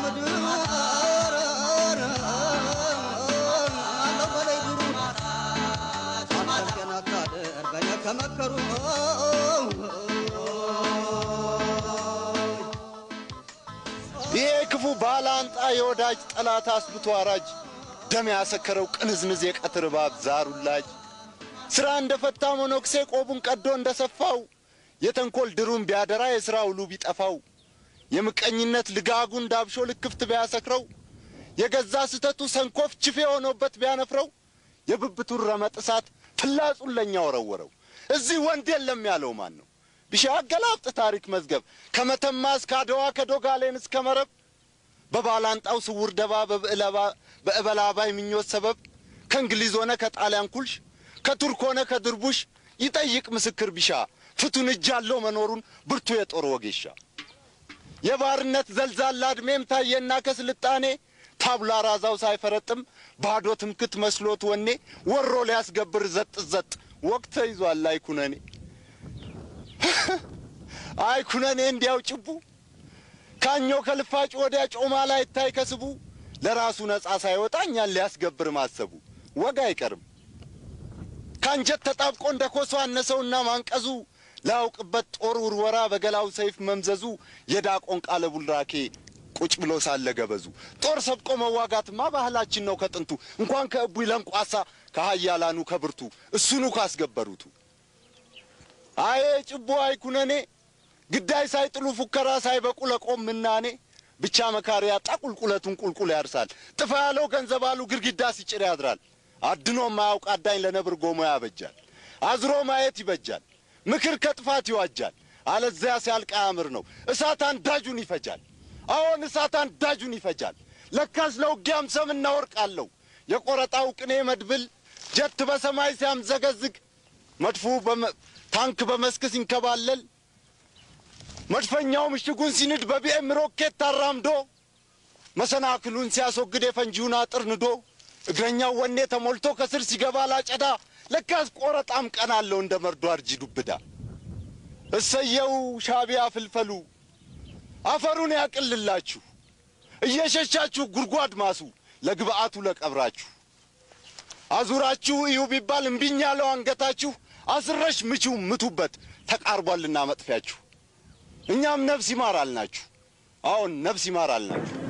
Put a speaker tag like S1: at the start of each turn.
S1: ምድር አለው በላይ ዱሩ ሳታስገና ካደር በእኔ ከመከሩ
S2: ይሄ ክፉ ባላንጣ የወዳጅ ጠላት አስብቶ አራጅ ደም ያሰከረው ቅንዝንዝ የቀትር እባብ ዛሩላጅ ሥራ እንደ ፈታ መነኩሴ ቆቡን ቀዶ እንደ ሰፋው የተንኰል ድሩን ቢያደራ የሥራ ውሉ ቢጠፋው የምቀኝነት ልጋጉን ዳብሾ ልክፍት ቢያሰክረው የገዛ ስህተቱ ሰንኮፍ ችፌ ሆኖበት ቢያነፍረው የብብቱን ረመጥ እሳት ፍላጹን ለእኛ ወረወረው። እዚህ ወንድ የለም ያለው ማን ነው? ቢሻ አገላብጥ ታሪክ መዝገብ ከመተማ እስከ አድዋ ከዶጋሌን እስከ መረብ በባላንጣው ስውር ደባ በእበላባይ ምኞት ሰበብ ከእንግሊዝ ሆነ ከጣሊያን ኩልሽ ከቱርክ ሆነ ከድርቡሽ ይጠይቅ ምስክር ቢሻ ፍቱን እጅ ያለው መኖሩን ብርቱ የጦር ወጌሻ የባርነት ዘልዛላ ዕድሜም ታየና ከስልጣኔ ታብላ ራዛው ሳይፈረጥም ባዶ ትምክት መስሎት ወኔ ወሮ ሊያስገብር ዘጥ ዘጥ ወቅት ተይዟል አይኩነኔ አይኩነኔ እንዲያው ጭቡ ካኞ ከልፋጭ ወዲያ ጮማ ላይ ታይ ከስቡ ለራሱ ነጻ ሳይወጣ እኛን ሊያስገብር ማሰቡ ወግ አይቀርም ከአንጀት ተጣብቆ እንደ ኮሶ አነሰውና ማንቀዙ ላያውቅበት ጦር ውርወራ በገላው ሰይፍ መምዘዙ የዳቆን ቃለ ቡልራኬ ቁጭ ብሎ ሳለ ገበዙ ጦር ሰብቆ መዋጋትማ ባህላችን ነው ከጥንቱ እንኳን ከእቡይ ለንቋሳ ከሀያላኑ ከብርቱ እሱኑ ካስገበሩቱ አዬ ጭቦ አይኩነኔ ግዳይ ሳይጥሉ ፉከራ ሳይበቁ ለቆም ምናኔ ብቻ መካሪ ያጣ ቁልቁለቱን ቁልቁል ያርሳል ጥፋ ያለው ገንዘብ አሉ ግድግዳ ሲጭር ያድራል አድኖ ማያውቅ አዳኝ ለነብር ጎሞ ያበጃል አዝሮ ማየት ይበጃል ምክር ከጥፋት ይዋጃል አለዚያ ሲያልቅ አያምር ነው እሳት አንዳጁን ይፈጃል አዎን እሳት አንዳጁን ይፈጃል ለካስ ለውጊያም ሰምና ወርቅ አለው የቆረጣው ቅኔ መድብል ጀት በሰማይ ሲያምዘገዝግ መድፉ ታንክ በመስክ ሲንከባለል መድፈኛው ምሽጉን ሲንድ በቢኤም ሮኬት ታራምዶ መሰናክሉን ሲያስወግድ የፈንጂውን አጥር ንዶ እግረኛው ወኔ ተሞልቶ ከስር ሲገባ ላጨዳ ለካስ ቆረጣም ቀን አለው እንደ መርዶ አርጂ ዱብዳ እሰየው ሻቢያ ፍልፈሉ አፈሩን ያቅልላችሁ እየሸሻችሁ ጉድጓድ ማሱ ለግብአቱ ለቀብራችሁ አዙራችሁ እዩ ቢባል እምቢኝ ያለው አንገታችሁ አስረሽ ምቺው ምቱበት ተቃርቧልና መጥፊያችሁ እኛም ነፍስ ይማር አልናችሁ አዎን ነፍስ ይማር አልናችሁ